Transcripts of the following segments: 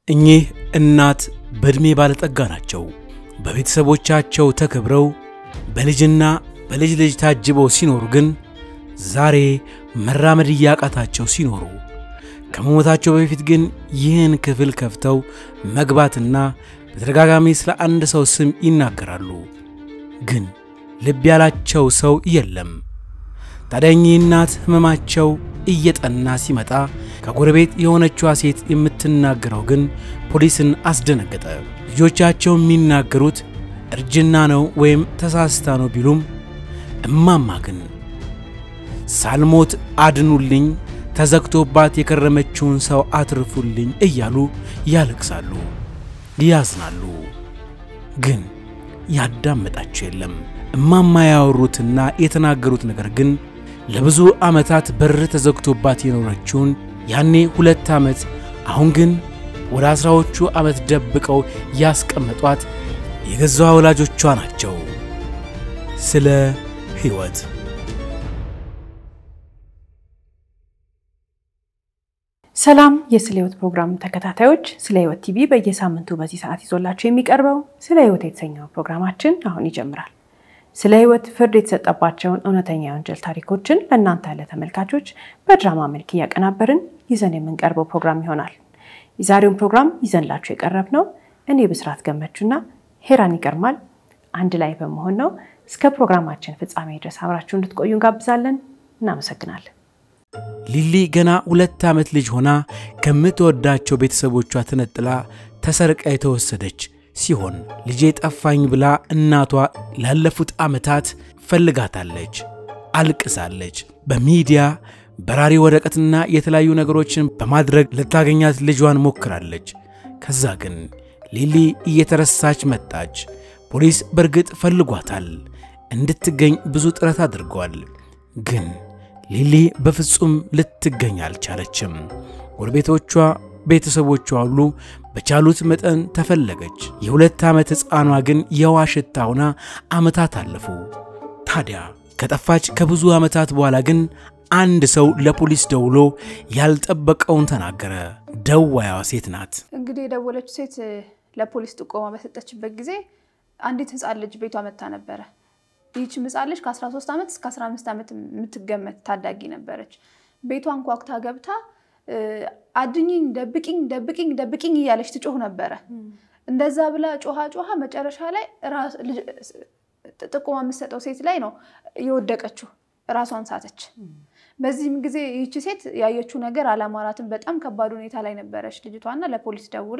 እኚህ እናት በዕድሜ ባለጠጋ ናቸው። በቤተሰቦቻቸው ተከብረው በልጅና በልጅ ልጅ ታጅበው ሲኖሩ ግን ዛሬ መራመድ እያቃታቸው ሲኖሩ ከመሞታቸው በፊት ግን ይህን ክፍል ከፍተው መግባትና በተደጋጋሚ ስለ አንድ ሰው ስም ይናገራሉ። ግን ልብ ያላቸው ሰው የለም። ታዲያ እኚህ እናት ሕመማቸው እየጠና ሲመጣ ከጎረቤት የሆነችዋ ሴት የምትናገረው ግን ፖሊስን አስደነገጠ። ልጆቻቸው የሚናገሩት እርጅና ነው ወይም ተሳስታ ነው ቢሉም እማማ ግን ሳልሞት አድኑልኝ፣ ተዘግቶባት የከረመችውን ሰው አትርፉልኝ እያሉ ያለቅሳሉ፣ ያዝናሉ። ግን ያዳመጣቸው የለም። እማማ ያወሩትና የተናገሩት ነገር ግን ለብዙ ዓመታት በር ተዘግቶባት የኖረችውን ያኔ ሁለት ዓመት አሁን ግን ወደ አስራዎቹ ዓመት ደብቀው ያስቀመጧት የገዛ ወላጆቿ ናቸው። ስለ ሕይወት ሰላም የስለ ሕይወት ፕሮግራም ተከታታዮች፣ ስለ ሕይወት ቲቪ በየሳምንቱ በዚህ ሰዓት ይዞላቸው የሚቀርበው ስለ ሕይወት የተሰኘው ፕሮግራማችን አሁን ይጀምራል። ስለ ሕይወት ፍርድ የተሰጠባቸውን እውነተኛ የወንጀል ታሪኮችን ለእናንተ ለተመልካቾች በድራማ መልክ እያቀናበርን ይዘን የምንቀርበው ፕሮግራም ይሆናል። የዛሬውን ፕሮግራም ይዘንላችሁ የቀረብ ነው እኔ ብስራት ገመቹና ሄራን ይቀርማል አንድ ላይ በመሆን ነው። እስከ ፕሮግራማችን ፍጻሜ ድረስ አብራችሁ እንድትቆዩ እንጋብዛለን። እናመሰግናለን። ሊሊ ገና ሁለት ዓመት ልጅ ሆና ከምትወዳቸው ቤተሰቦቿ ተነጥላ ተሰርቃ የተወሰደች ሲሆን ልጄ ጠፋኝ ብላ እናቷ ላለፉት ዓመታት ፈልጋታለች፣ አልቅሳለች። በሚዲያ በራሪ ወረቀትና የተለያዩ ነገሮችን በማድረግ ልታገኛት ልጇን ሞክራለች። ከዛ ግን ሊሊ እየተረሳች መጣች። ፖሊስ በእርግጥ ፈልጓታል፣ እንድትገኝ ብዙ ጥረት አድርጓል። ግን ሊሊ በፍጹም ልትገኝ አልቻለችም። ጎረቤቶቿ፣ ቤተሰቦቿ ሁሉ በቻሉት መጠን ተፈለገች። የሁለት ዓመት ሕፃኗ ግን የውሃ ሽታ ሆና ዓመታት አለፉ። ታዲያ ከጠፋች ከብዙ ዓመታት በኋላ ግን አንድ ሰው ለፖሊስ ደውሎ ያልጠበቀውን ተናገረ። ደዋያዋ ሴት ናት። እንግዲህ የደወለችው ሴት ለፖሊስ ጥቆማ በሰጠችበት ጊዜ አንዲት ሕፃን ልጅ ቤቷ መታ ነበረ። ይህች ሕፃን ልጅ ከ13 ዓመት እስከ 15 ዓመት የምትገመት ታዳጊ ነበረች። ቤቷን ኳኩታ ገብታ አድኝኝ፣ ደብቂኝ፣ ደብቂኝ፣ ደብቂኝ እያለች ትጮህ ነበረ። እንደዛ ብላ ጮሃ ጮሃ መጨረሻ ላይ ጥቆማ የምትሰጠው ሴት ላይ ነው የወደቀችው። ራሷን ሳተች። በዚህም ጊዜ ይህቺ ሴት ያየችው ነገር አላማራትም። በጣም ከባድ ሁኔታ ላይ ነበረች ልጅቷና ለፖሊስ ደውላ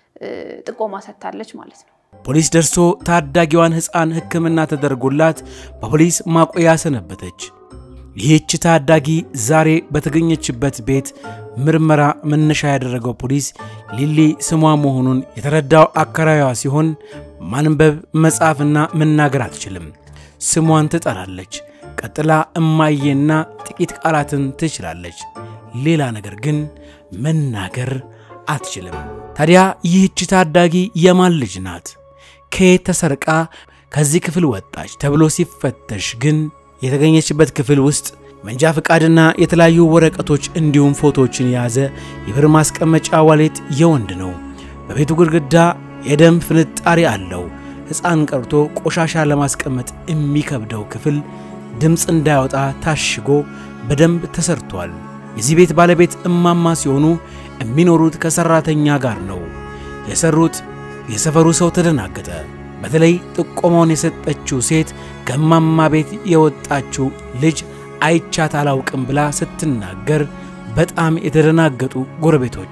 ጥቆማ ሰጥታለች ማለት ነው። ፖሊስ ደርሶ ታዳጊዋን ሕፃን ሕክምና ተደርጎላት በፖሊስ ማቆያ ሰነበተች። ይህች ታዳጊ ዛሬ በተገኘችበት ቤት ምርመራ መነሻ ያደረገው ፖሊስ ሊሊ ስሟ መሆኑን የተረዳው አከራዩዋ ሲሆን ማንበብ መጻፍና መናገር አትችልም። ስሟን ትጠራለች። ቀጥላ እማዬና ጥቂት ቃላትን ትችላለች። ሌላ ነገር ግን መናገር አትችልም። ታዲያ ይህች ታዳጊ የማን ልጅ ናት? ከየት ተሰርቃ ከዚህ ክፍል ወጣች ተብሎ ሲፈተሽ ግን የተገኘችበት ክፍል ውስጥ መንጃ ፈቃድና የተለያዩ ወረቀቶች እንዲሁም ፎቶዎችን የያዘ የብር ማስቀመጫ ዋሌት የወንድ ነው። በቤቱ ግድግዳ የደም ፍንጣሪ አለው። ሕፃን ቀርቶ ቆሻሻ ለማስቀመጥ የሚከብደው ክፍል ድምፅ እንዳያወጣ ታሽጎ በደንብ ተሰርቷል። የዚህ ቤት ባለቤት እማማ ሲሆኑ የሚኖሩት ከሰራተኛ ጋር ነው። የሰሩት የሰፈሩ ሰው ተደናገጠ። በተለይ ጥቆማውን የሰጠችው ሴት ከእማማ ቤት የወጣችው ልጅ አይቻት አላውቅም ብላ ስትናገር በጣም የተደናገጡ ጎረቤቶች፣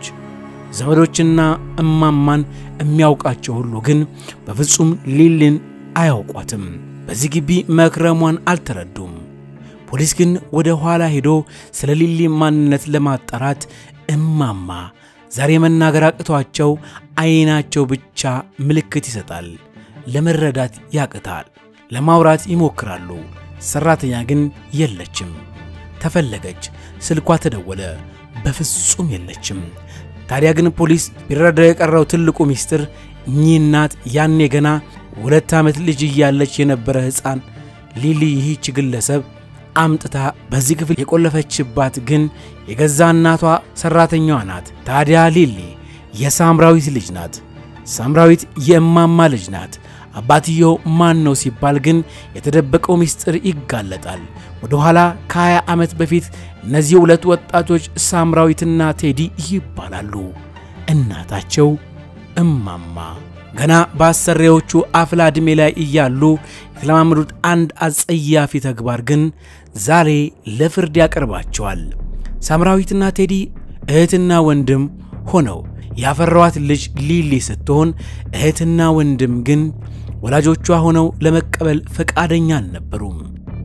ዘመዶችና እማማን የሚያውቃቸው ሁሉ ግን በፍጹም ሊሊን አያውቋትም። በዚህ ግቢ መክረሟን አልተረዱም። ፖሊስ ግን ወደ ኋላ ሄዶ ስለ ሊሊ ማንነት ለማጣራት እማማ ዛሬ መናገር አቅቷቸው ዓይናቸው ብቻ ምልክት ይሰጣል። ለመረዳት ያቅታል። ለማውራት ይሞክራሉ። ሰራተኛ ግን የለችም። ተፈለገች። ስልኳ ተደወለ። በፍጹም የለችም። ታዲያ ግን ፖሊስ ቢረዳው የቀረው ትልቁ ሚስጥር እኚህ እናት ያኔ ገና ሁለት ዓመት ልጅ እያለች የነበረ ሕፃን ሊሊ ይህች ግለሰብ አምጥታ በዚህ ክፍል የቆለፈችባት ግን የገዛ እናቷ ሰራተኛዋ ናት። ታዲያ ሊሊ የሳምራዊት ልጅ ናት። ሳምራዊት የእማማ ልጅ ናት። አባትየው ማን ነው ሲባል ግን የተደበቀው ምስጢር ይጋለጣል። ወደ ኋላ ከ20 ዓመት በፊት እነዚህ ሁለት ወጣቶች ሳምራዊትና ቴዲ ይባላሉ። እናታቸው እማማ ገና በአሰሪዎቹ አፍላ ዕድሜ ላይ እያሉ የተለማመዱት አንድ አጸያፊ ተግባር ግን ዛሬ ለፍርድ ያቀርባቸዋል። ሳምራዊትና ቴዲ እህትና ወንድም ሆነው ያፈራዋት ልጅ ሊሊ ስትሆን እህትና ወንድም ግን ወላጆቿ ሆነው ለመቀበል ፈቃደኛ አልነበሩም።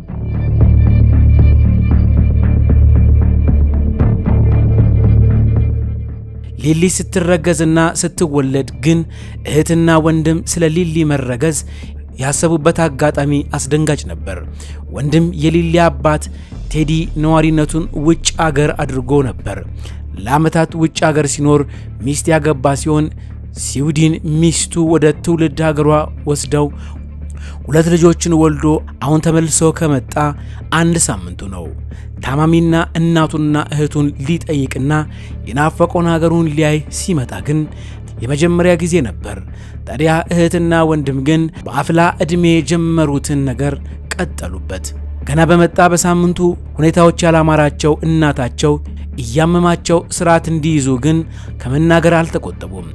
ሊሊ ስትረገዝና ስትወለድ ግን እህትና ወንድም ስለ ሊሊ መረገዝ ያሰቡበት አጋጣሚ አስደንጋጭ ነበር። ወንድም የሊሊ አባት ቴዲ ነዋሪነቱን ውጭ አገር አድርጎ ነበር። ለዓመታት ውጭ አገር ሲኖር ሚስት ያገባ ሲሆን ስዊድን ሚስቱ ወደ ትውልድ ሀገሯ ወስደው ሁለት ልጆችን ወልዶ አሁን ተመልሶ ከመጣ አንድ ሳምንቱ ነው። ታማሚና እናቱና እህቱን ሊጠይቅና የናፈቀውን ሀገሩን ሊያይ ሲመጣ ግን የመጀመሪያ ጊዜ ነበር። ታዲያ እህትና ወንድም ግን በአፍላ ዕድሜ የጀመሩትን ነገር ቀጠሉበት። ገና በመጣ በሳምንቱ ሁኔታዎች ያላማራቸው እናታቸው እያመማቸው ስርዓት እንዲይዙ ግን ከመናገር አልተቆጠቡም።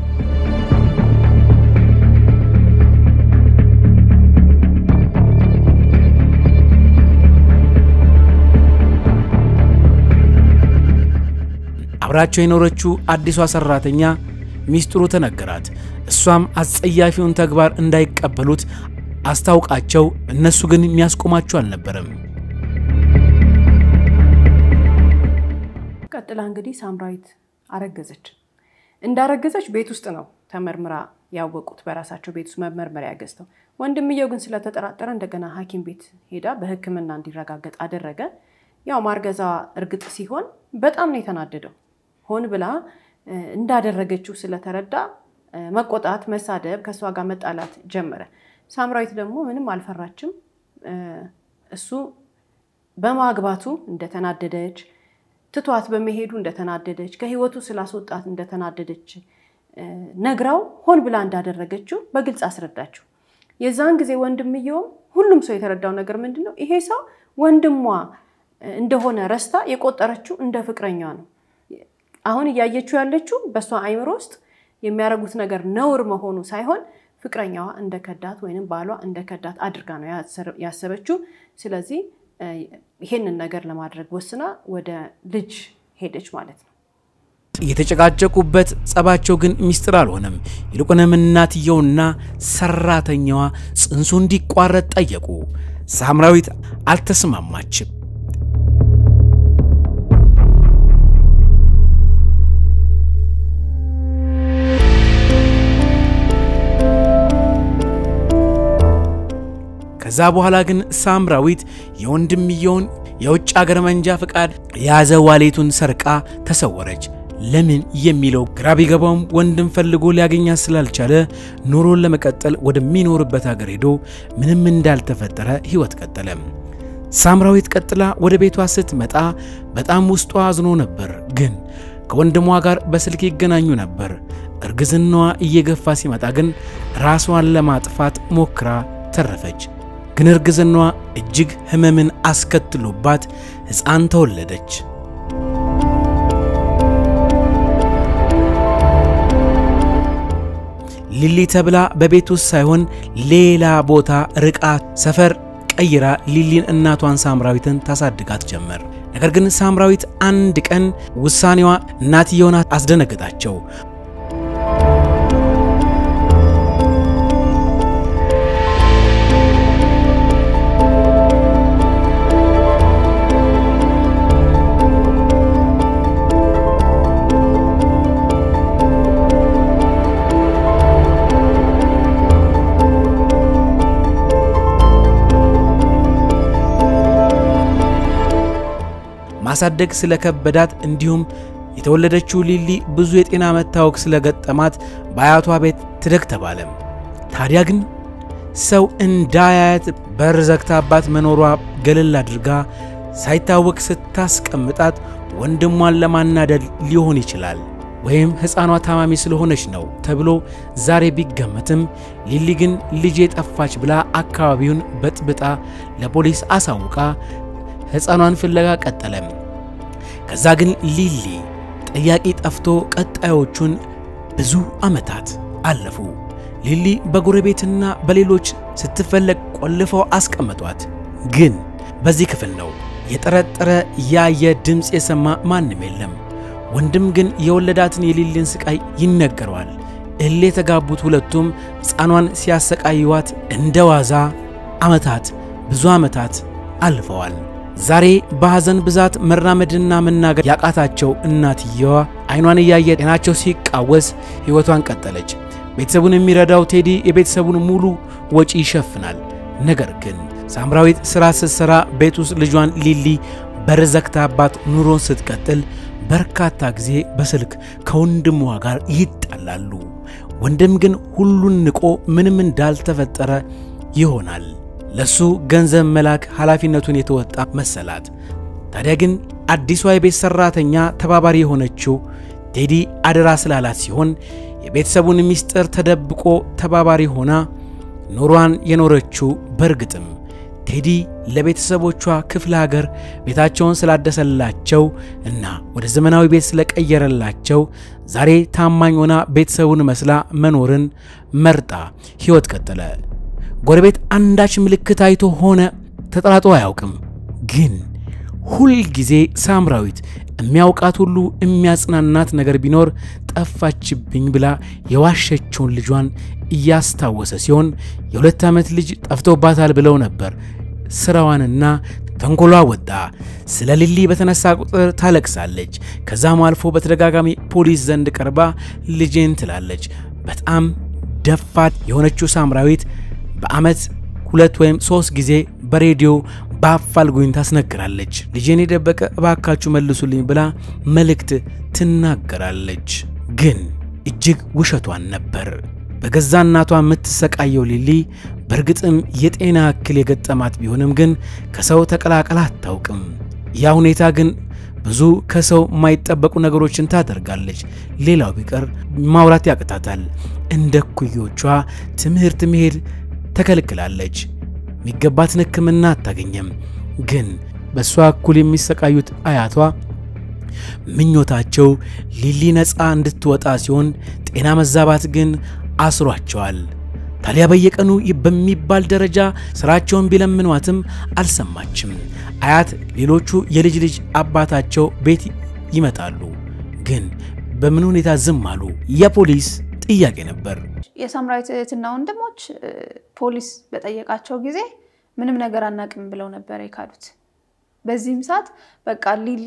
አብራቸው የኖረችው አዲሷ ሰራተኛ ሚስጥሩ ተነገራት። እሷም አስጸያፊውን ተግባር እንዳይቀበሉት አስታውቃቸው፣ እነሱ ግን የሚያስቆማቸው አልነበረም። ቀጥላ እንግዲህ ሳምራዊት አረገዘች። እንዳረገዘች ቤት ውስጥ ነው ተመርምራ ያወቁት፣ በራሳቸው ቤት ውስጥ መመርመሪያ ገዝተው። ወንድምየው ግን ስለተጠራጠረ እንደገና ሐኪም ቤት ሄዳ በሕክምና እንዲረጋገጥ አደረገ። ያው ማርገዛ እርግጥ ሲሆን በጣም ነው የተናደደው። ሆን ብላ እንዳደረገችው ስለተረዳ መቆጣት፣ መሳደብ፣ ከእሷ ጋር መጣላት ጀመረ። ሳምራዊት ደግሞ ምንም አልፈራችም። እሱ በማግባቱ እንደተናደደች ትቷት በመሄዱ እንደተናደደች ከህይወቱ ስላስወጣት እንደተናደደች ነግራው ሆን ብላ እንዳደረገችው በግልጽ አስረዳችው። የዛን ጊዜ ወንድምየውም ሁሉም ሰው የተረዳው ነገር ምንድን ነው? ይሄ ሰው ወንድሟ እንደሆነ ረስታ የቆጠረችው እንደ ፍቅረኛ ነው። አሁን እያየችው ያለችው በእሷ አይምሮ ውስጥ የሚያደርጉት ነገር ነውር መሆኑ ሳይሆን ፍቅረኛዋ እንደከዳት ወይም ባሏ እንደከዳት አድርጋ ነው ያሰበችው። ስለዚህ ይሄንን ነገር ለማድረግ ወስና ወደ ልጅ ሄደች ማለት ነው። የተጨቃጨቁበት ጸባቸው ግን ሚስጥር አልሆነም። ይልቁንም እናትየውና ሰራተኛዋ ጽንሱ እንዲቋረጥ ጠየቁ። ሳምራዊት አልተስማማችም። ከዛ በኋላ ግን ሳምራዊት የወንድምየውን የውጭ አገር መንጃ ፈቃድ የያዘ ዋሌቱን ሰርቃ ተሰወረች። ለምን የሚለው ግራ ቢገባውም ወንድም ፈልጎ ሊያገኛት ስላልቻለ ኑሮን ለመቀጠል ወደሚኖርበት ሀገር ሄዶ ምንም እንዳልተፈጠረ ሕይወት ቀጠለ። ሳምራዊት ቀጥላ ወደ ቤቷ ስትመጣ በጣም ውስጧ አዝኖ ነበር። ግን ከወንድሟ ጋር በስልክ ይገናኙ ነበር። እርግዝናዋ እየገፋ ሲመጣ ግን ራሷን ለማጥፋት ሞክራ ተረፈች። ግን እርግዝናዋ እጅግ ሕመምን አስከትሎባት ሕፃን ተወለደች። ሊሊ ተብላ በቤት ውስጥ ሳይሆን ሌላ ቦታ ርቃ ሰፈር ቀይራ ሊሊን እናቷን ሳምራዊትን ታሳድጋት ጀመር። ነገር ግን ሳምራዊት አንድ ቀን ውሳኔዋ እናትየውን አስደነገጣቸው። ማሳደግ ስለከበዳት እንዲሁም የተወለደችው ሊሊ ብዙ የጤና መታወክ ስለገጠማት በአያቷ ቤት ትደግ ተባለ። ታዲያ ግን ሰው እንዳያያት በር ዘግታባት መኖሯ ገለል አድርጋ ሳይታወቅ ስታስቀምጣት ወንድሟን ለማናደድ ሊሆን ይችላል። ወይም ሕፃኗ ታማሚ ስለሆነች ነው ተብሎ ዛሬ ቢገመትም ሊሊ ግን ልጄ ጠፋች ብላ አካባቢውን በጥብጣ ለፖሊስ አሳውቃ ሕፃኗን ፍለጋ ቀጠለም። ከዛ ግን ሊሊ ጠያቂ ጠፍቶ ቀጣዮቹን ብዙ ዓመታት አለፉ። ሊሊ በጎረቤትና በሌሎች ስትፈለግ ቆልፈው አስቀመጧት። ግን በዚህ ክፍል ነው የጠረጠረ ያየ ድምፅ የሰማ ማንም የለም። ወንድም ግን የወለዳትን የሊሊን ስቃይ ይነገረዋል። እሌ የተጋቡት ሁለቱም ሕፃኗን ሲያሰቃይዋት እንደ ዋዛ ዓመታት ብዙ ዓመታት አልፈዋል። ዛሬ በሐዘን ብዛት መራመድና መናገር ያቃታቸው እናትየዋ አይኗን እያየ ጤናቸው ሲቃወስ ሕይወቷን ቀጠለች። ቤተሰቡን የሚረዳው ቴዲ የቤተሰቡን ሙሉ ወጪ ይሸፍናል። ነገር ግን ሳምራዊት ሥራ ስትሠራ ቤት ውስጥ ልጇን ሊሊ በር ዘግታባት ኑሮን ስትቀጥል በርካታ ጊዜ በስልክ ከወንድሟ ጋር ይጣላሉ። ወንድም ግን ሁሉን ንቆ ምንም እንዳልተፈጠረ ይሆናል። ለሱ ገንዘብ መላክ ኃላፊነቱን የተወጣ መሰላት። ታዲያ ግን አዲሷ የቤት ሠራተኛ ተባባሪ የሆነችው ቴዲ አደራ ስላላት ሲሆን የቤተሰቡን ምስጢር ተደብቆ ተባባሪ ሆና ኑሯን የኖረችው በእርግጥም ቴዲ ለቤተሰቦቿ ክፍለ ሀገር ቤታቸውን ስላደሰላቸው እና ወደ ዘመናዊ ቤት ስለቀየረላቸው ዛሬ ታማኝ ሆና ቤተሰቡን መስላ መኖርን መርጣ ሕይወት ቀጠለ። ጎረቤት አንዳች ምልክት አይቶ ሆነ ተጠራጥሮ አያውቅም። ግን ሁል ጊዜ ሳምራዊት የሚያውቃት ሁሉ የሚያጽናናት ነገር ቢኖር ጠፋችብኝ ብላ የዋሸችውን ልጇን እያስታወሰ ሲሆን የሁለት ዓመት ልጅ ጠፍቶባታል ብለው ነበር። ስራዋንና ተንኮሏ ወጣ። ስለ ሊሊ በተነሳ ቁጥር ታለቅሳለች። ከዛም አልፎ በተደጋጋሚ ፖሊስ ዘንድ ቀርባ ልጄን ትላለች። በጣም ደፋት የሆነችው ሳምራዊት በዓመት ሁለት ወይም ሶስት ጊዜ በሬዲዮ በአፋልጉኝ ታስነግራለች። ልጄን የደበቀ እባካችሁ መልሱልኝ ብላ መልእክት ትናገራለች። ግን እጅግ ውሸቷን ነበር። በገዛ እናቷ የምትሰቃየው ሊሊ በእርግጥም የጤና እክል የገጠማት ቢሆንም ግን ከሰው ተቀላቀላ አታውቅም። ያ ሁኔታ ግን ብዙ ከሰው የማይጠበቁ ነገሮችን ታደርጋለች። ሌላው ቢቀር ማውራት ያቅታታል። እንደ ኩዮቿ ትምህርት መሄድ ተከልክላለች። የሚገባትን ሕክምና አታገኘም። ግን በእሷ እኩል የሚሰቃዩት አያቷ ምኞታቸው ሊሊ ነፃ እንድትወጣ ሲሆን ጤና መዛባት ግን አስሯቸዋል። ታዲያ በየቀኑ በሚባል ደረጃ ስራቸውን ቢለምኗትም አልሰማችም። አያት ሌሎቹ የልጅ ልጅ አባታቸው ቤት ይመጣሉ፣ ግን በምን ሁኔታ ዝም አሉ? የፖሊስ ጥያቄ ነበር። የሳምራዊት እህትና ወንድሞች ፖሊስ በጠየቃቸው ጊዜ ምንም ነገር አናቅም ብለው ነበር የካዱት። በዚህም ሰዓት በቃ ሊሊ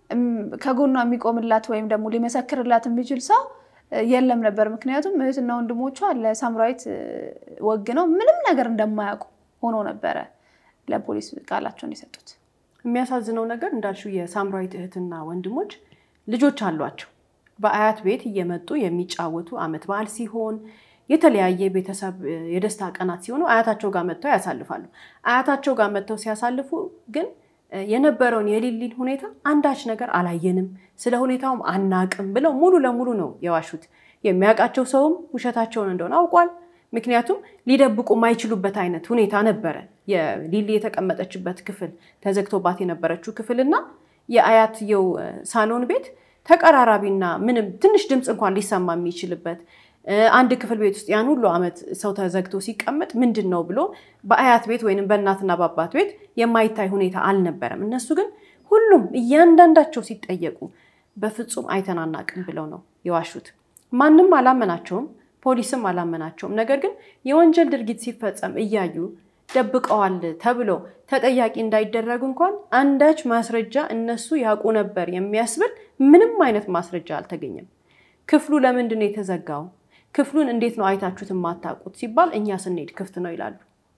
ከጎኗ የሚቆምላት ወይም ደግሞ ሊመሰክርላት የሚችል ሰው የለም ነበር። ምክንያቱም እህትና ወንድሞቿ ለሳምራዊት ወግነው ምንም ነገር እንደማያውቁ ሆኖ ነበረ ለፖሊስ ቃላቸውን የሰጡት። የሚያሳዝነው ነገር እንዳልሽው የሳምራዊት እህትና ወንድሞች ልጆች አሏቸው። በአያት ቤት እየመጡ የሚጫወቱ አመት በዓል ሲሆን የተለያየ ቤተሰብ የደስታ ቀናት ሲሆኑ አያታቸው ጋር መጥተው ያሳልፋሉ። አያታቸው ጋር መጥተው ሲያሳልፉ ግን የነበረውን የሊሊን ሁኔታ አንዳች ነገር አላየንም፣ ስለ ሁኔታውም አናቅም ብለው ሙሉ ለሙሉ ነው የዋሹት። የሚያውቃቸው ሰውም ውሸታቸውን እንደሆነ አውቋል። ምክንያቱም ሊደብቁ የማይችሉበት አይነት ሁኔታ ነበረ። የሊሊ የተቀመጠችበት ክፍል ተዘግቶባት የነበረችው ክፍል እና የአያትየው ሳሎን ቤት ተቀራራቢና ምንም ትንሽ ድምፅ እንኳን ሊሰማ የሚችልበት አንድ ክፍል ቤት ውስጥ ያን ሁሉ ዓመት ሰው ተዘግቶ ሲቀመጥ ምንድን ነው ብሎ በአያት ቤት ወይም በእናትና በአባት ቤት የማይታይ ሁኔታ አልነበረም። እነሱ ግን ሁሉም እያንዳንዳቸው ሲጠየቁ በፍጹም አይተን አናቅም ብለው ነው የዋሹት። ማንም አላመናቸውም፣ ፖሊስም አላመናቸውም። ነገር ግን የወንጀል ድርጊት ሲፈጸም እያዩ ደብቀዋል ተብሎ ተጠያቂ እንዳይደረጉ እንኳን አንዳች ማስረጃ እነሱ ያውቁ ነበር የሚያስብል ምንም አይነት ማስረጃ አልተገኘም። ክፍሉ ለምንድን ነው የተዘጋው? ክፍሉን እንዴት ነው አይታችሁት የማታውቁት ሲባል እኛ ስንሄድ ክፍት ነው ይላሉ።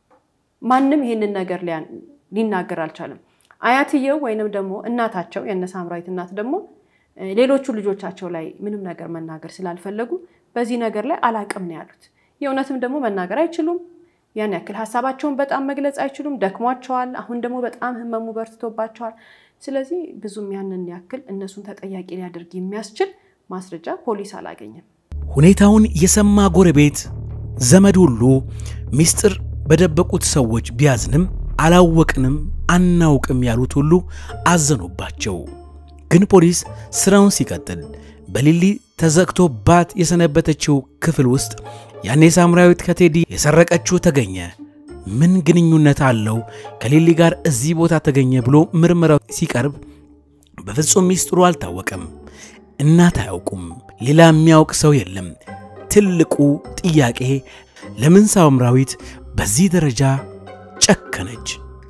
ማንም ይህንን ነገር ሊናገር አልቻለም። አያትየው ወይንም ደግሞ እናታቸው የእነ ሳምራዊት እናት ደግሞ ሌሎቹ ልጆቻቸው ላይ ምንም ነገር መናገር ስላልፈለጉ በዚህ ነገር ላይ አላቅም ነው ያሉት። የእውነትም ደግሞ መናገር አይችሉም። ያን ያክል ሀሳባቸውን በጣም መግለጽ አይችሉም። ደክሟቸዋል። አሁን ደግሞ በጣም ህመሙ በርትቶባቸዋል። ስለዚህ ብዙም ያንን ያክል እነሱን ተጠያቂ ሊያደርግ የሚያስችል ማስረጃ ፖሊስ አላገኘም። ሁኔታውን የሰማ ጎረቤት ዘመድ ሁሉ ሚስጥር በደበቁት ሰዎች ቢያዝንም አላወቅንም፣ አናውቅም ያሉት ሁሉ አዘኑባቸው። ግን ፖሊስ ስራውን ሲቀጥል በሊሊ ተዘግቶባት የሰነበተችው ክፍል ውስጥ ያኔ ሳምራዊት ከቴዲ የሰረቀችው ተገኘ። ምን ግንኙነት አለው ከሊሊ ጋር እዚህ ቦታ ተገኘ ብሎ ምርመራው ሲቀርብ በፍጹም ሚስጥሩ አልታወቀም። እናት አያውቁም፣ ሌላ የሚያውቅ ሰው የለም። ትልቁ ጥያቄ ለምን ሳምራዊት በዚህ ደረጃ ጨከነች?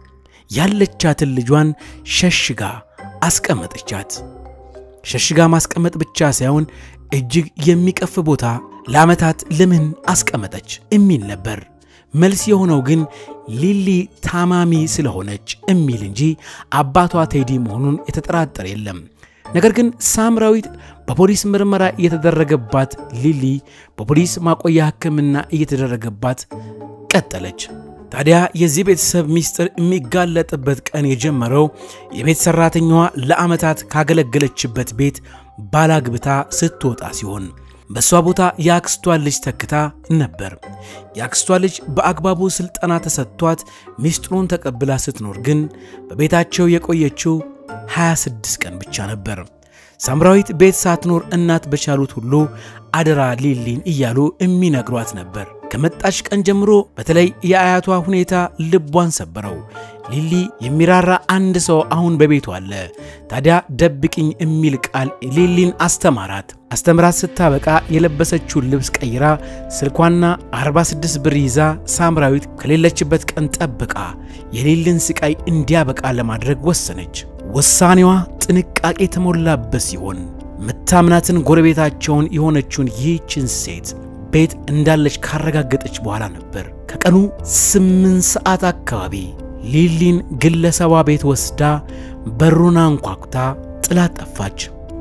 ያለቻትን ልጇን ሸሽጋ አስቀመጠቻት። ሸሽጋ ማስቀመጥ ብቻ ሳይሆን እጅግ የሚቀፍ ቦታ ለዓመታት ለምን አስቀመጠች የሚል ነበር። መልስ የሆነው ግን ሊሊ ታማሚ ስለሆነች የሚል እንጂ አባቷ ቴዲ መሆኑን የተጠራጠረ የለም። ነገር ግን ሳምራዊት በፖሊስ ምርመራ እየተደረገባት፣ ሊሊ በፖሊስ ማቆያ ሕክምና እየተደረገባት ቀጠለች። ታዲያ የዚህ ቤተሰብ ሚስጥር የሚጋለጥበት ቀን የጀመረው የቤት ሠራተኛዋ ለዓመታት ካገለገለችበት ቤት ባላግብታ ስትወጣ ሲሆን በእሷ ቦታ የአክስቷ ልጅ ተክታ ነበር። የአክስቷ ልጅ በአግባቡ ሥልጠና ተሰጥቷት ሚስጥሩን ተቀብላ ስትኖር ግን በቤታቸው የቆየችው 26 ቀን ብቻ ነበር። ሳምራዊት ቤት ሳትኖር እናት በቻሉት ሁሉ አደራ ሊሊን እያሉ የሚነግሯት ነበር። ከመጣች ቀን ጀምሮ በተለይ የአያቷ ሁኔታ ልቧን ሰበረው። ሊሊ የሚራራ አንድ ሰው አሁን በቤቱ አለ። ታዲያ ደብቅኝ የሚል ቃል ሊሊን አስተማራት። አስተምራት ስታበቃ የለበሰችውን ልብስ ቀይራ ስልኳና 46 ብር ይዛ ሳምራዊት ከሌለችበት ቀን ጠብቃ የሊልን ስቃይ እንዲያበቃ ለማድረግ ወሰነች። ውሳኔዋ ጥንቃቄ የተሞላበት ሲሆን ምታምናትን ጎረቤታቸውን የሆነችውን ይህችን ሴት ቤት እንዳለች ካረጋገጠች በኋላ ነበር ከቀኑ ስምንት ሰዓት አካባቢ ሊሊን ግለሰቧ ቤት ወስዳ በሩን አንኳኩታ ጥላት ጠፋች።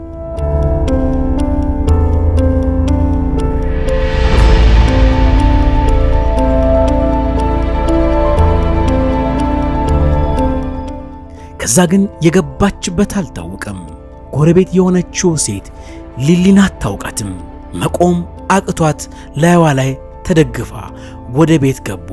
ከዛ ግን የገባችበት አልታወቀም። ጎረቤት የሆነችው ሴት ሊሊን አታውቃትም። መቆም አቅቷት ላይዋ ላይ ተደግፋ ወደ ቤት ገቡ።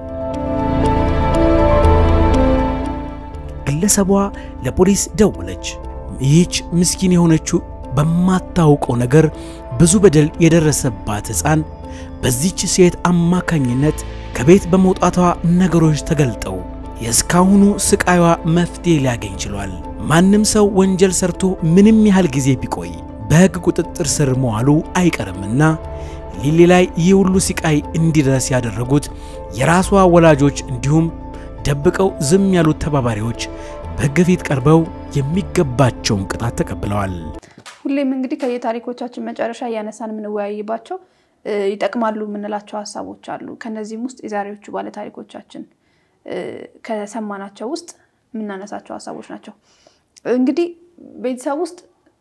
ግለሰቧ ለፖሊስ ደወለች። ይህች ምስኪን የሆነችው በማታውቀው ነገር ብዙ በደል የደረሰባት ሕፃን በዚች ሴት አማካኝነት ከቤት በመውጣቷ ነገሮች ተገልጠው የእስካሁኑ ስቃይዋ መፍትሄ ሊያገኝ ችሏል። ማንም ሰው ወንጀል ሰርቶ ምንም ያህል ጊዜ ቢቆይ በሕግ ቁጥጥር ስር መዋሉ አይቀርምና ሊሊ ላይ ይህ ሁሉ ስቃይ እንዲደርስ ያደረጉት የራሷ ወላጆች እንዲሁም ደብቀው ዝም ያሉት ተባባሪዎች በሕግ ፊት ቀርበው የሚገባቸውን ቅጣት ተቀብለዋል። ሁሌም እንግዲህ ከየታሪኮቻችን መጨረሻ እያነሳን የምንወያይባቸው ይጠቅማሉ የምንላቸው ሀሳቦች አሉ። ከነዚህም ውስጥ የዛሬዎቹ ባለታሪኮቻችን ከሰማናቸው ውስጥ የምናነሳቸው ሀሳቦች ናቸው። እንግዲህ ቤተሰብ ውስጥ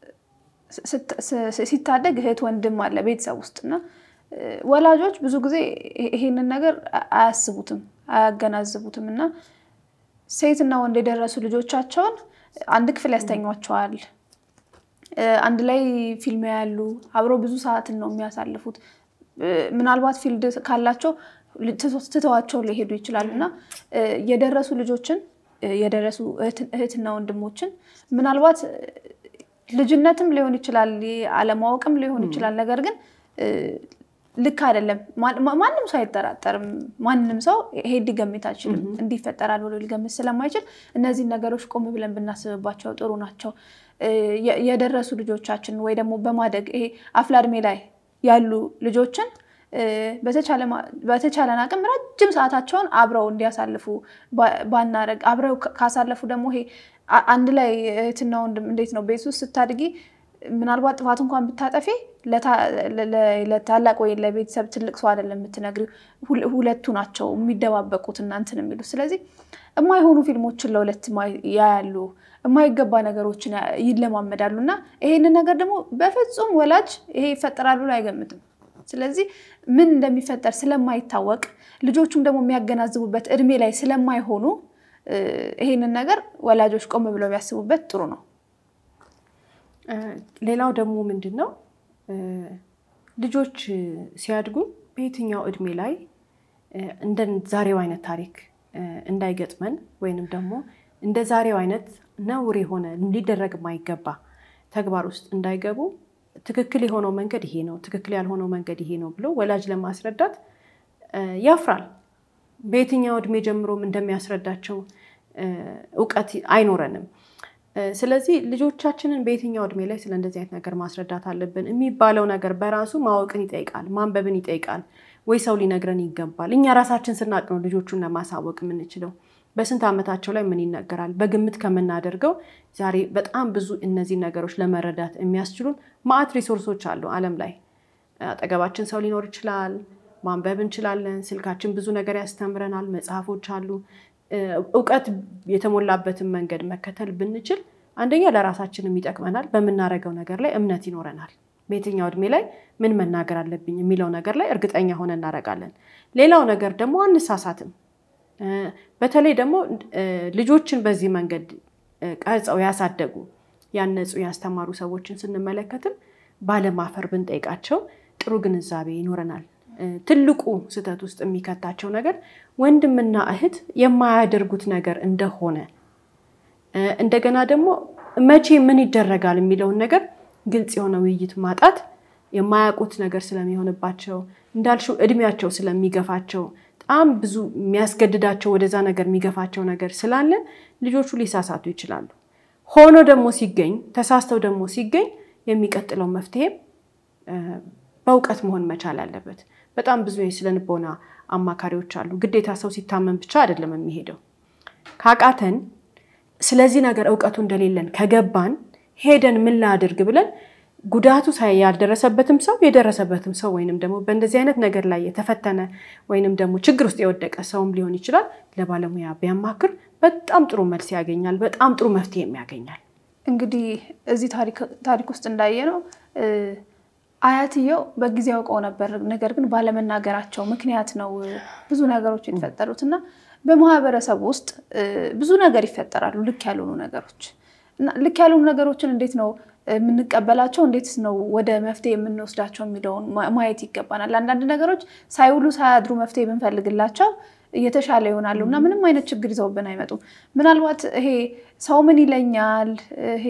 ሲታደግ እህት ወንድም አለ ቤተሰብ ውስጥ እና ወላጆች ብዙ ጊዜ ይሄንን ነገር አያስቡትም፣ አያገናዝቡትም እና ሴትና ወንድ የደረሱ ልጆቻቸውን አንድ ክፍል ያስተኟቸዋል። አንድ ላይ ፊልም ያሉ አብረው ብዙ ሰዓትን ነው የሚያሳልፉት። ምናልባት ፊልድ ካላቸው ትተዋቸው ሊሄዱ ይችላሉ እና የደረሱ ልጆችን የደረሱ እህትና ወንድሞችን ምናልባት ልጅነትም ሊሆን ይችላል፣ አለማወቅም ሊሆን ይችላል። ነገር ግን ልክ አይደለም። ማንም ሰው አይጠራጠርም። ማንም ሰው ይሄ ሊገምት አይችልም። እንዲፈጠራል ብሎ ሊገምት ስለማይችል እነዚህን ነገሮች ቆም ብለን ብናስብባቸው ጥሩ ናቸው። የደረሱ ልጆቻችን ወይ ደግሞ በማደግ ይሄ አፍላ እድሜ ላይ ያሉ ልጆችን በተቻለን አቅም ረጅም ሰዓታቸውን አብረው እንዲያሳልፉ ባናረግ፣ አብረው ካሳለፉ ደግሞ ይሄ አንድ ላይ እህትና ወንድም እንዴት ነው ቤት ውስጥ ስታድጊ ምናልባት ጥፋት እንኳን ብታጠፊ ለታላቅ ወይ ለቤተሰብ ትልቅ ሰው አይደለም የምትነግሪው፣ ሁለቱ ናቸው የሚደባበቁት እና እንትን የሚሉት። ስለዚህ የማይሆኑ ፊልሞችን ለሁለት ያያሉ፣ የማይገባ ነገሮችን ይለማመዳሉ እና ይሄንን ነገር ደግሞ በፍጹም ወላጅ ይሄ ይፈጠራል ብሎ አይገምትም። ስለዚህ ምን እንደሚፈጠር ስለማይታወቅ ልጆቹም ደግሞ የሚያገናዝቡበት እድሜ ላይ ስለማይሆኑ ይሄንን ነገር ወላጆች ቆም ብለው ቢያስቡበት ጥሩ ነው። ሌላው ደግሞ ምንድን ነው ልጆች ሲያድጉ በየትኛው እድሜ ላይ እንደ ዛሬው አይነት ታሪክ እንዳይገጥመን ወይንም ደግሞ እንደ ዛሬው አይነት ነውር የሆነ ሊደረግ የማይገባ ተግባር ውስጥ እንዳይገቡ ትክክል የሆነው መንገድ ይሄ ነው፣ ትክክል ያልሆነው መንገድ ይሄ ነው ብሎ ወላጅ ለማስረዳት ያፍራል። በየትኛው እድሜ ጀምሮም እንደሚያስረዳቸው እውቀት አይኖረንም። ስለዚህ ልጆቻችንን በየትኛው እድሜ ላይ ስለ እንደዚህ አይነት ነገር ማስረዳት አለብን የሚባለው ነገር በራሱ ማወቅን ይጠይቃል፣ ማንበብን ይጠይቃል። ወይ ሰው ሊነግረን ይገባል። እኛ ራሳችን ስናቅ ነው ልጆቹን ለማሳወቅ የምንችለው። በስንት ዓመታቸው ላይ ምን ይነገራል? በግምት ከምናደርገው ዛሬ በጣም ብዙ እነዚህ ነገሮች ለመረዳት የሚያስችሉን ማዕት ሪሶርሶች አሉ ዓለም ላይ። አጠገባችን ሰው ሊኖር ይችላል። ማንበብ እንችላለን። ስልካችን ብዙ ነገር ያስተምረናል። መጽሐፎች አሉ። እውቀት የተሞላበትን መንገድ መከተል ብንችል አንደኛ ለራሳችንም ይጠቅመናል። በምናደርገው ነገር ላይ እምነት ይኖረናል። በየትኛው እድሜ ላይ ምን መናገር አለብኝ የሚለው ነገር ላይ እርግጠኛ ሆነ እናደርጋለን። ሌላው ነገር ደግሞ አንሳሳትም። በተለይ ደግሞ ልጆችን በዚህ መንገድ ቀርጸው ያሳደጉ ያነጹ፣ ያስተማሩ ሰዎችን ስንመለከትም ባለማፈር ብንጠይቃቸው ጥሩ ግንዛቤ ይኖረናል። ትልቁ ስህተት ውስጥ የሚከታቸው ነገር ወንድምና እህት የማያደርጉት ነገር እንደሆነ እንደገና ደግሞ መቼ ምን ይደረጋል የሚለውን ነገር ግልጽ የሆነ ውይይት ማጣት የማያውቁት ነገር ስለሚሆንባቸው እንዳልሽው እድሜያቸው ስለሚገፋቸው በጣም ብዙ የሚያስገድዳቸው ወደዛ ነገር የሚገፋቸው ነገር ስላለ ልጆቹ ሊሳሳቱ ይችላሉ። ሆኖ ደግሞ ሲገኝ ተሳስተው ደግሞ ሲገኝ የሚቀጥለው መፍትሄ በእውቀት መሆን መቻል አለበት። በጣም ብዙ የስነ ልቦና አማካሪዎች አሉ። ግዴታ ሰው ሲታመን ብቻ አይደለም የሚሄደው። ካቃተን ስለዚህ ነገር እውቀቱ እንደሌለን ከገባን ሄደን ምን ላድርግ ብለን ጉዳቱ ያልደረሰበትም ሰው የደረሰበትም ሰው ወይንም ደግሞ በእንደዚህ አይነት ነገር ላይ የተፈተነ ወይንም ደግሞ ችግር ውስጥ የወደቀ ሰውም ሊሆን ይችላል ለባለሙያ ቢያማክር በጣም ጥሩ መልስ ያገኛል። በጣም ጥሩ መፍትሄም ያገኛል። እንግዲህ እዚህ ታሪክ ውስጥ እንዳየ ነው አያትየው በጊዜ ያውቀው ነበር፣ ነገር ግን ባለመናገራቸው ምክንያት ነው ብዙ ነገሮች የተፈጠሩት እና በማህበረሰቡ ውስጥ ብዙ ነገር ይፈጠራሉ፣ ልክ ያልሆኑ ነገሮች እና ልክ ያልሆኑ ነገሮችን እንዴት ነው የምንቀበላቸው፣ እንዴት ነው ወደ መፍትሄ የምንወስዳቸው የሚለውን ማየት ይገባናል። አንዳንድ ነገሮች ሳይውሉ ሳያድሩ መፍትሄ ብንፈልግላቸው እየተሻለ ይሆናሉ እና ምንም አይነት ችግር ይዘውብን አይመጡም። ምናልባት ይሄ ሰው ምን ይለኛል፣ ይሄ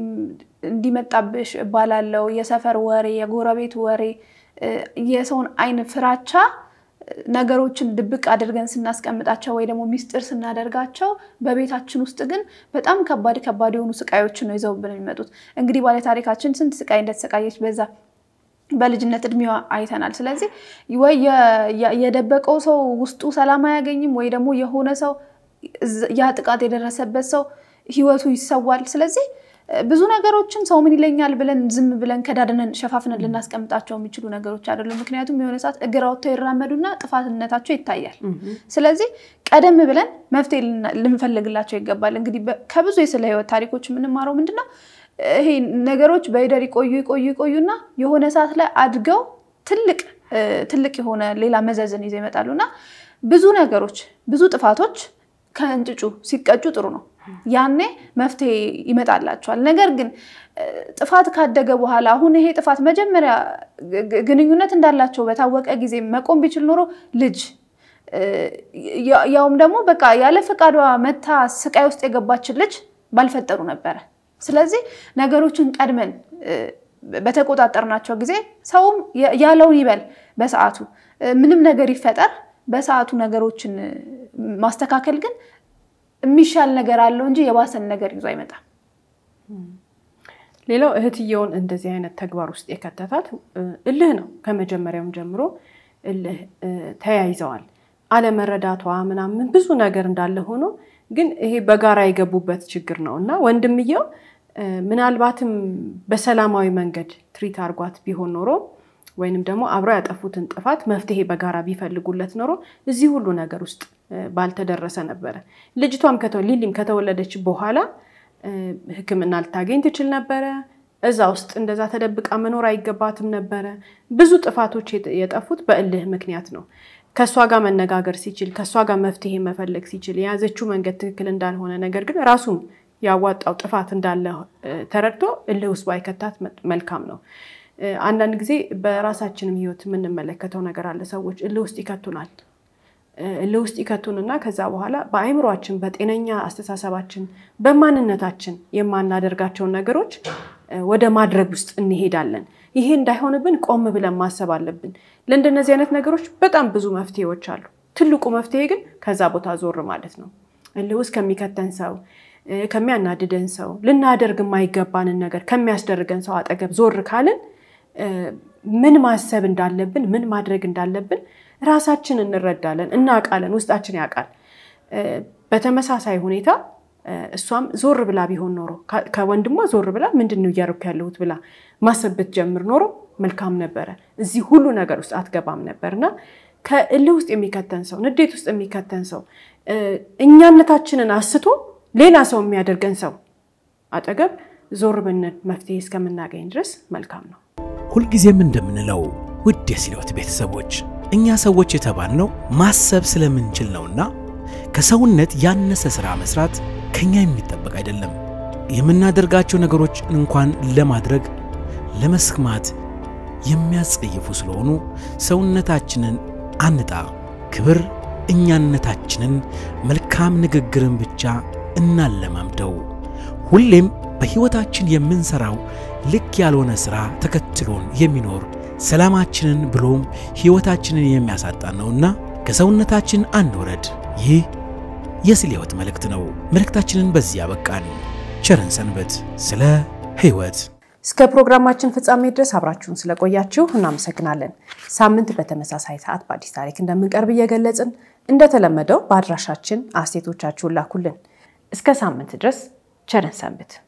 እንዲመጣብሽ እባላለው፣ የሰፈር ወሬ፣ የጎረቤት ወሬ፣ የሰውን አይን ፍራቻ ነገሮችን ድብቅ አድርገን ስናስቀምጣቸው ወይ ደግሞ ሚስጥር ስናደርጋቸው በቤታችን ውስጥ ግን በጣም ከባድ ከባድ የሆኑ ስቃዮችን ነው ይዘውብን የሚመጡት። እንግዲህ ባለታሪካችን ስንት ስቃይ እንደተሰቃየች በዛ በልጅነት እድሜዋ አይተናል። ስለዚህ ወይ የደበቀው ሰው ውስጡ ሰላም አያገኝም፣ ወይ ደግሞ የሆነ ሰው ያ ጥቃት የደረሰበት ሰው ህይወቱ ይሰዋል። ስለዚህ ብዙ ነገሮችን ሰው ምን ይለኛል ብለን ዝም ብለን ከዳድነን ሸፋፍነን ልናስቀምጣቸው የሚችሉ ነገሮች አይደሉም። ምክንያቱም የሆነ ሰዓት እግር አውጥተው ይራመዱና ጥፋትነታቸው ይታያል። ስለዚህ ቀደም ብለን መፍትሄ ልንፈልግላቸው ይገባል። እንግዲህ ከብዙ የስለ ህይወት ታሪኮች የምንማረው ምንድነው ይሄ ነገሮች በሂደር ይቆዩ ይቆዩ ይቆዩና የሆነ ሰዓት ላይ አድገው ትልቅ ትልቅ የሆነ ሌላ መዘዝን ይዘው ይመጣሉ እና ብዙ ነገሮች ብዙ ጥፋቶች ከእንጭጩ ሲቀጩ ጥሩ ነው። ያኔ መፍትሄ ይመጣላቸዋል። ነገር ግን ጥፋት ካደገ በኋላ አሁን ይሄ ጥፋት መጀመሪያ ግንኙነት እንዳላቸው በታወቀ ጊዜ መቆም ቢችል ኖሮ ልጅ ያውም ደግሞ በቃ ያለ ፈቃዷ መታ ስቃይ ውስጥ የገባችን ልጅ ባልፈጠሩ ነበረ። ስለዚህ ነገሮችን ቀድመን በተቆጣጠርናቸው ጊዜ ሰውም ያለውን ይበል በሰዓቱ ምንም ነገር ይፈጠር በሰዓቱ ነገሮችን ማስተካከል ግን የሚሻል ነገር አለው እንጂ የባሰን ነገር ይዞ አይመጣም። ሌላው እህትየውን እንደዚህ አይነት ተግባር ውስጥ የከተታት እልህ ነው። ከመጀመሪያውም ጀምሮ እልህ ተያይዘዋል። አለመረዳቷ ምናምን ብዙ ነገር እንዳለ ሆኖ ግን ይሄ በጋራ የገቡበት ችግር ነው እና ወንድምየው ምናልባትም በሰላማዊ መንገድ ትሪት አርጓት ቢሆን ኖሮ ወይንም ደግሞ አብረው ያጠፉትን ጥፋት መፍትሄ በጋራ ቢፈልጉለት ኖሮ እዚህ ሁሉ ነገር ውስጥ ባልተደረሰ ነበረ። ልጅቷም ሊሊም ከተወለደች በኋላ ሕክምና ልታገኝ ትችል ነበረ። እዛ ውስጥ እንደዛ ተደብቃ መኖር አይገባትም ነበረ። ብዙ ጥፋቶች የጠፉት በእልህ ምክንያት ነው። ከእሷ ጋር መነጋገር ሲችል፣ ከእሷ ጋር መፍትሄ መፈለግ ሲችል፣ የያዘችው መንገድ ትክክል እንዳልሆነ ነገር ግን ራሱም ያዋጣው ጥፋት እንዳለ ተረድቶ እልህ ውስጥ ባይከታት መልካም ነው። አንዳንድ ጊዜ በራሳችንም ህይወት የምንመለከተው ነገር አለ። ሰዎች እልህ ውስጥ ይከቱናል። እልህ ውስጥ ይከቱንና ከዛ በኋላ በአይምሯችን፣ በጤነኛ አስተሳሰባችን፣ በማንነታችን የማናደርጋቸውን ነገሮች ወደ ማድረግ ውስጥ እንሄዳለን። ይሄ እንዳይሆንብን ቆም ብለን ማሰብ አለብን። ለእንደነዚህ አይነት ነገሮች በጣም ብዙ መፍትሄዎች አሉ። ትልቁ መፍትሄ ግን ከዛ ቦታ ዞር ማለት ነው። እልህ ውስጥ ከሚከተን ሰው ከሚያናድደን ሰው ልናደርግ የማይገባንን ነገር ከሚያስደርገን ሰው አጠገብ ዞር ካልን ምን ማሰብ እንዳለብን ምን ማድረግ እንዳለብን ራሳችን እንረዳለን፣ እናውቃለን፣ ውስጣችን ያውቃል። በተመሳሳይ ሁኔታ እሷም ዞር ብላ ቢሆን ኖሮ ከወንድሟ ዞር ብላ ምንድን ነው እያደረኩ ያለሁት ብላ ማሰብ ብትጀምር ኖሮ መልካም ነበረ። እዚህ ሁሉ ነገር ውስጥ አትገባም ነበር እና ከእልህ ውስጥ የሚከተን ሰው፣ ንዴት ውስጥ የሚከተን ሰው፣ እኛነታችንን አስቶ ሌላ ሰው የሚያደርገን ሰው አጠገብ ዞር ብንል መፍትሄ እስከምናገኝ ድረስ መልካም ነው። ሁልጊዜም እንደምንለው ውድ የስሌዎት ቤተሰቦች እኛ ሰዎች የተባልነው ማሰብ ስለምንችል ነውና ከሰውነት ያነሰ ሥራ መስራት ከኛ የሚጠበቅ አይደለም። የምናደርጋቸው ነገሮች እንኳን ለማድረግ ለመስማት የሚያስጸይፉ ስለሆኑ ሰውነታችንን አንጣ። ክብር እኛነታችንን መልካም ንግግርን ብቻ እናለማምደው። ሁሌም በሕይወታችን የምንሠራው ልክ ያልሆነ ሥራ ተከትሎን የሚኖር ሰላማችንን ብሎም ሕይወታችንን የሚያሳጣን ነውና ከሰውነታችን አንውረድ። ይህ የስሌዎት መልእክት ነው። መልእክታችንን በዚህ ያበቃን። ቸርን ሰንበት። ስለ ሕይወት እስከ ፕሮግራማችን ፍጻሜ ድረስ አብራችሁን ስለቆያችሁ እናመሰግናለን። ሳምንት በተመሳሳይ ሰዓት በአዲስ ታሪክ እንደምንቀርብ እየገለጽን እንደተለመደው በአድራሻችን አስተያየቶቻችሁን ላኩልን። እስከ ሳምንት ድረስ ቸርን ሰንብት።